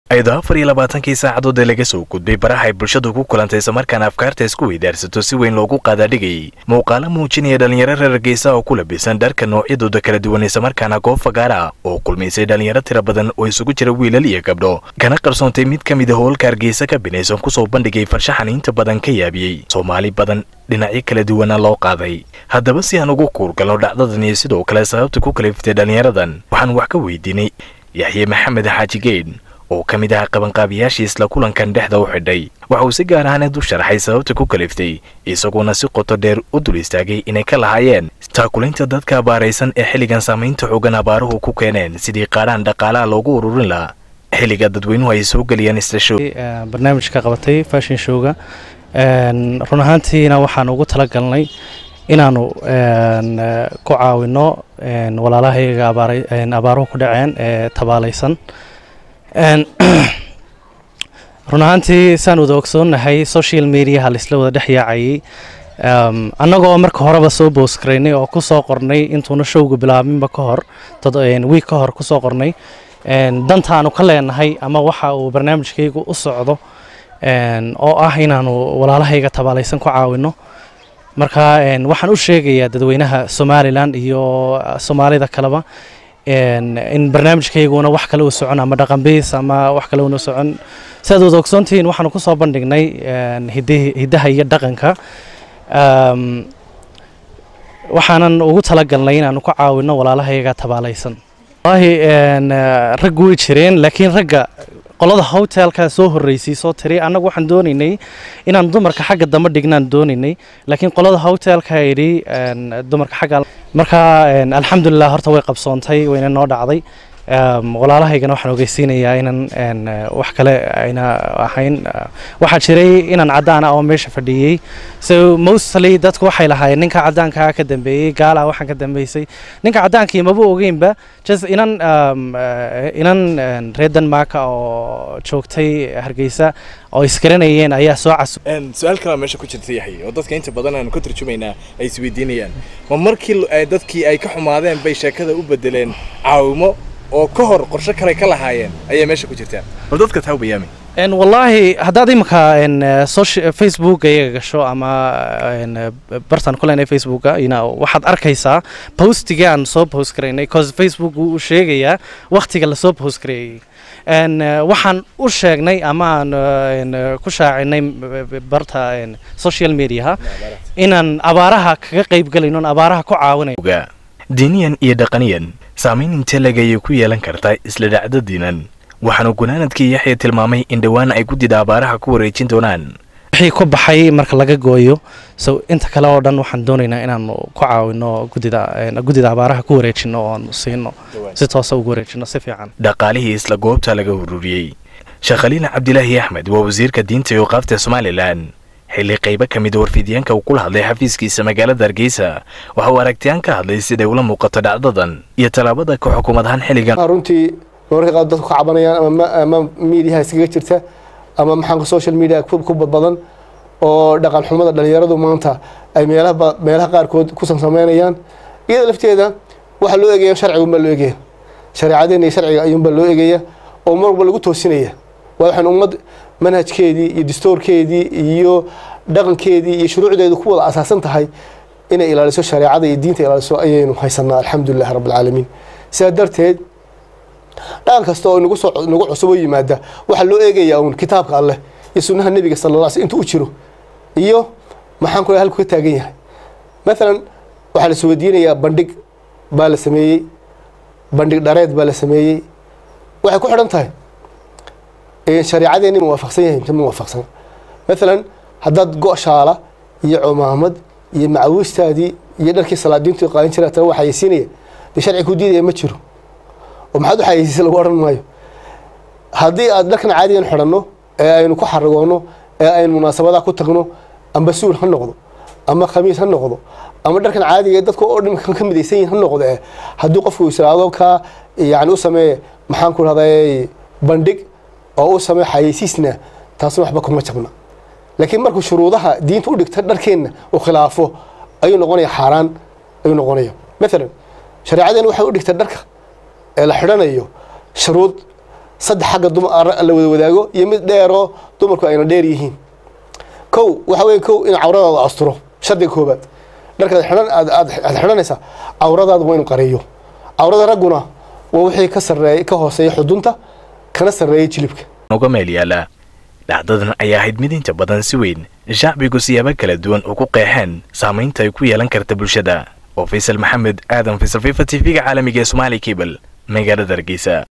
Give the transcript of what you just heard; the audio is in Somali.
ayadoo afar iyo labaatankii saacadood ee laga soo gudbay baraha ay bulshadu ku kulantay islamarkaana afkaarta isku weydaarsato si weyn loogu qaadaadhigayay muuqaalo muujinaya dhallinyaro reer hargeysa oo ku labisan dharka noocyadooda kala duwan islamarkaana goob fagaara oo kulmaysay dhallinyaro tira badan oo isugu jira wiilal iyo gabdho kana qarsoontay mid ka mid a howlka hargeysa ka binaysan kusoo bandhigay farshaxan inta badan ka yaabiyey soomaali badan dhinacyo kala duwana loo qaaday haddaba si aan ugu kuurgalno dhacdadan iyo sidoo kale sababta ku kaliftay dhallinyaradan waxaan wax ka weydiinay yaxye maxamed xaaji geyn oo ka mid ah qabanqaabiyaashii isla kulankan dhexda u xidhay waxa uu si gaar ahaaneed u sharaxay sababta ku kaliftay isagoona si qoto dheer u dul istaagay inay ka lahaayeen taakulaynta dadka abaaraysan ee xilligan saamaynta xoogan abaaruhu ku keeneen sidii qaadhaan dhaqaalaha loogu ururin lahaa xilliga dadweynuhu ay soo geliyaan istasho barnaamijka qabatay fashion showga run ahaantiina waxaan ugu talagalnay inaanu ku caawino walaalahayga abaaruhu ku dhaceen ee tabaalaysan run ahaantii saan wada ogsoonnahay social mediaha laisla wada dhex yaacayay annagoo marka horeba soo boosgaraynay oo ku soo qornay intuuna showga bilaabinba ka hor wiig ka hor kusoo qornay dantaanu ka leenahay ama waxa uu barnaamijkaygu u socdo oo ah inaanu walaalahayga tabaalaysan ku caawino marka waxaan u sheegayaa dadweynaha somalilan iyo soomaalida kaleba in barnaamijkayguna wax kale u socon ama dhaqanbiis ama wax kale una socon siaad wada ogsoontihiin waxaanu ku soo bandhignay hiddaha iyo dhaqanka waxaanan ugu talagalnay inaanu ku caawino walaalahayga tabaalaysan wallaahi rag way jireen laakiin ragga qolada hotelka soo horreysay soo tiri annagu waxaan doonaynay inaan dumarka xagga dambe dhignaan doonaynay laakiin qolada hotelka yidhi dumarka xagga marka alxamdulilah horta way qabsoontay wayna noo dhacday walaalahaygana waxaan ogeysiinayaa inaan wax kale ayna ahayn waxaa jiray inaan caddaan ah oo meesha fadhiyey so mostly dadku waxay lahaayeen ninka caddaankaa ka dambeeyey gaala waxaan ka dambeysay ninka caddaankii maba ogeynba just inan inan reer denmarka oo joogtay hargeysa oo isgaranayeen ayaa soo casu su-aal kalaa meesha ku jirta yaxay oo dadka inta badan aanu ka turjumaynaa ay isweydiinayaan ma markii dadkii ay ka xumaadeen bay sheekada u bedeleen caawimo oo ka hor qorshe kale ka lahaayeen ayay meesha ku jirtaan bal dadka taa bayaami wallaahi haddaad iminka facebooka iyaga gasho ama bartan ku leenay facebooka waxaad arkaysaa postigii aan soo post garaynay cause facebook wuu u sheegayaa wakhtiga lasoo post gareeyey waxaan u sheegnay ama aan ku shaacinay barta social mediaha inaan abaaraha kaga qayb galayno abaaraha ku caawinayo diiniyan iyo dhaqaniyan saamayn intee leg ayay ku yeelan kartaa isla dhacdo diinan waxaanu gunaanadkii yaxya tilmaamay in dhowaan ay guddida abaaraha ku wareejin doonaan wixii ku baxay marka laga gooyo so inta kale oo dhan waxaan doonaynaa inaanu ku caawino guddida guddida abaaraha ku wareejino oo aanu siino si toosa ugu wareejino si fiican dhaqaalihii isla goobta laga ururiyey sheekh khaliil cabdilaahi axmed waa wasiirka diinta iyo qaabta somalilan xilli qaybo ka mid warfidyaanka uu kula hadlay xafiiskiisa magaalada hargeysa waxa uu aragtiyaan ka hadlay siday ula muuqato dhacdadan iyo tallaabada ka xukuumad ahaan xilligan runtii mararka qaar dadku ka cabanayaan ama miidiyaha iskaga jirta ama maxaanka social media ku badbadan oo dhaqan xumada dhalinyaradu maanta ay meelaha meelaha qaarkood ku samsameynayaan iyada lafteeda waxaa loo eegaya sharcigunbaa loo eegaya shareecadeena iyo sharciga ayuunbaa loo eegaya oo mar walba lagu toosinaya waa waxaan ummad manhajkeedii iyo dastoorkeedii iyo dhaqankeedii iyo shuruucdeedu ku wada asaasan tahay inay ilaaliso shareecada iyo diinta ilaaliso ayaynu haysanaa alxamdulilahi rabbilcaalamiin sidaa darteed dhaqan kasta oo nagu soo nagu cusub oo yimaada waxaa loo eegayaa uun kitaabka alleh iyo sunnaha nebiga sala alla sl intuu u jiro iyo maxaan ku halku ka taagan yahay maalan waxaa la isweydiinayaa bandhig baa la sameeyey bandhig dhareed baa la sameeyey waxay ku xidhan tahay shareecadeeni muwaafaqsan yahay mise muwaafaqsan maalan haddaad go-shaala iyo cumaamad iyo macawiistaadii iyo dharkii salaadiintu qaadan jira tana waa xayeysiinaya dee sharci ku diidaya ma jiro oo maxaad u xayeysiisa lagu odhan maayo haddii aad dharkan caadigan xidhanno ee aynu ku xaragoonno ee aynu munaasabadaha ku tagno amba suul ha noqdo ama khamiis ha noqdo ama dharkan caadiga dadka oo dhan ka midaysan yihin ha noqdo eh haddii qofku israado kaa yani u sameeye maxaan ku rahday bandhig oo u samey xayeysiisna taasna waxba kuma jabna laakiin markuu shuruudaha diinta u dhigta dharkeenna uu khilaafo ayuu noqonaya xaaraan ayuu noqonaya maalan shareecadeena waxay u dhigtay dharka ee la xidhanayo shuruud saddex xagga la wada wadaago iyo mid dheeroo dumarku ayna dheer yihiin kow waxa weeye kow in cawradaada asturo shardiga koobaad dharkaad xidhan aad xidhanaysaa cawradaada waa inu qareeyo cawrada ragguna waa wixii ka sarreeya ka hooseeya xudunta kana sarreeya jilibka uga meel yaala dhacdadan ayaa ahayd mid inta badan si weyn shacbigu siyaabo kala duwan ugu qeexeen saamaynta ay ku yeelan karta bulshada oo faysal maxamed aadan faysal fifa t v-ga caalamiga ee somaali cable magaalada hargeysa